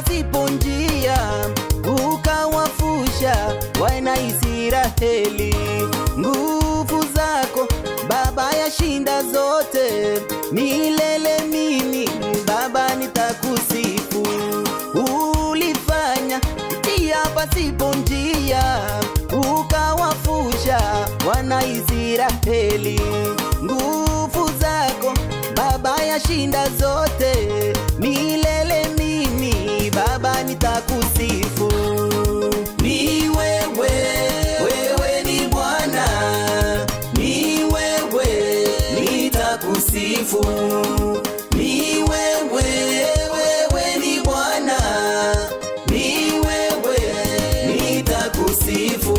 pasipo njia, ukawafusha wana Israeli. Nguvu zako Baba yashinda zote, milele mimi Baba nitakusifu. Ulifanya njia pasipo njia, ukawafusha wana Israeli. Nguvu zako Baba yashinda zote, milele mimi Baba nitakusifu. Ni wewe, wewe ni Bwana, ni wewe nitakusifu. Ni wewe, wewe ni Bwana, ni wewe nitakusifu.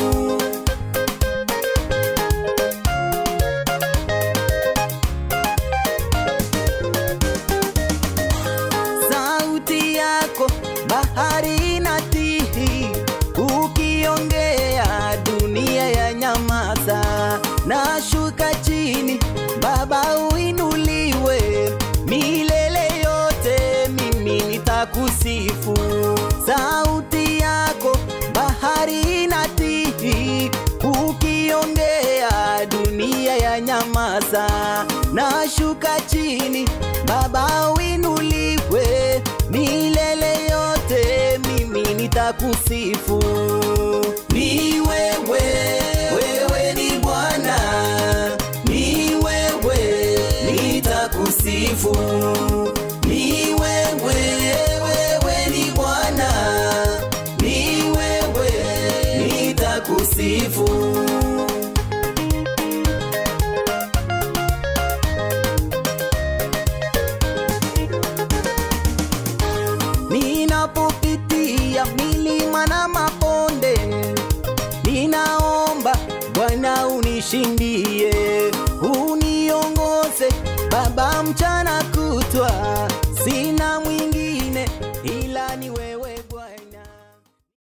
sauti yako bahari inatihi, ukiongea dunia ya nyamaza. Nashuka chini Baba uinuliwe, milele yote mimi nitakusifu. Sauti yako bahari inatihi, ukiongea dunia ya nyamaza. Nashuka chini Baba uinuliwe, milele yote mimi nitakusifu. Ni wewe, wewe ni Bwana, ni wewe nitakusifu. Ni wewe, wewe ni Bwana, ni wewe nitakusifu. Ninapopitia milima na mabonde, ninaomba Bwana unishindie, uniongoze Baba mchana kutwa,